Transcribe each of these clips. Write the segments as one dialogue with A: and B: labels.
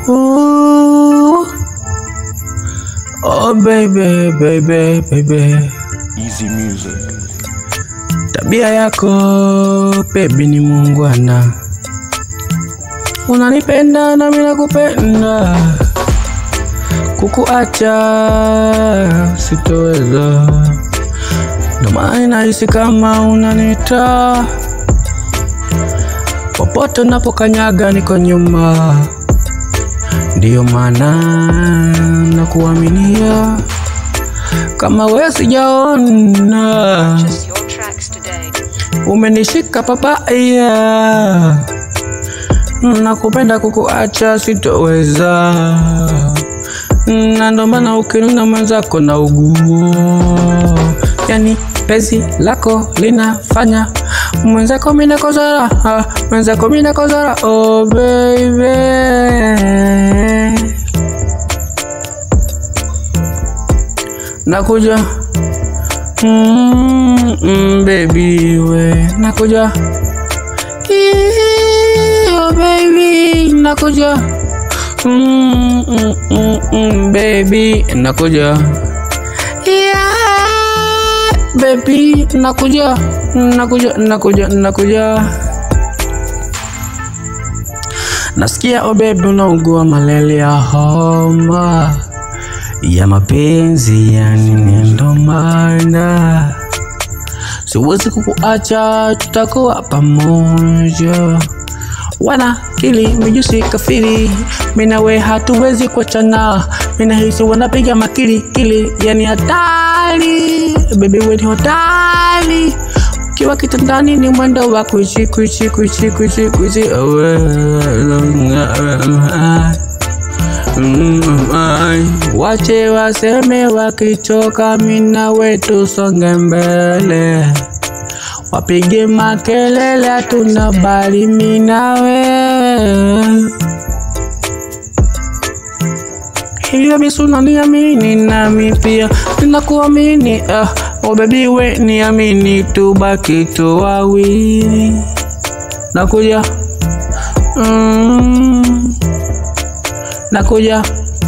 A: Ooh. Oh baby, baby, baby.
B: Easy music.
A: Tabia yako baby ni muungwana, unanipenda na mimi nakupenda, kukuacha sitoweza, ndo maana nahisi kama unanita popote unapokanyaga niko nyuma, ndiyo maana nakuaminia kama wewe sijaona
C: Purchase your tracks today.
A: umenishika papaya, nakupenda kukuacha sitoweza, na ndo maana ukinuna mwenzako na uguo, yani penzi lako linafanya mwenzako mina kozara, ah, mwenzako mina kozara, oh baby nakuja mm, mm, baby we nakuja Ii, oh baby nakuja mm, mm, mm, mm, baby nakuja yeah, baby nakuja nakuja nakuja nakuja nasikia oh baby unaugua malaria homa ya mapenzi yani, ndo maana siwezi kukuacha, tutakuwa pamoja. Wana kili mijusi kafiri, mina we hatuwezi kuachana, mina hisi wanapiga makili kili, yani hatari, baby we ni hatari ukiwa kitandani ni mwendo wa kuishi kuishi kuishi kuishi kuishi Mm, ai, wache waseme wakichoka, mina wetu songe mbele, wapige makelele, hatuna bali mina wewe hivyo basi unaniamini nami pia ninakuamini. Ah, oh baby we niamini, tubaki tu wawili, nakuja mm, nakuja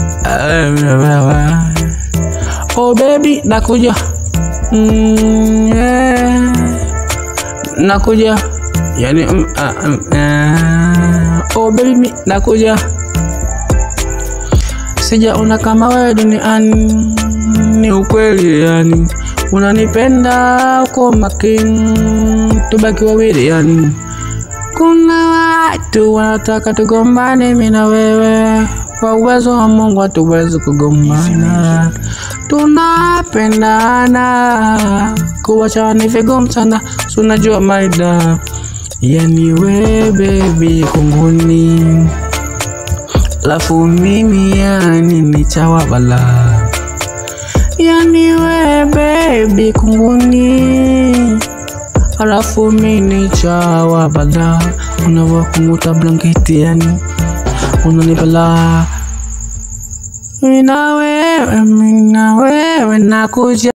A: oh baby nakuja mm, yeah. nakuja yani mm, ah, mm, ah. oh baby mi nakuja sijaona kama wewe duniani, ni ukweli yani, unanipenda uko makini, tubaki wawili yani. Kuna watu wanataka tugombane mimi na wewe, kwa uwezo wa Mungu hatuwezi kugombana, tunapendana, kuwachana ni vigumu sana, si unajua maida, yani we baby kunguni Alafu mimi yani ni chawa bala Yani we baby kunguni Alafu mimi ni chawa bala Unavyo kumuta blanketi yani Unanibala Mina wewe, mina wewe nakuja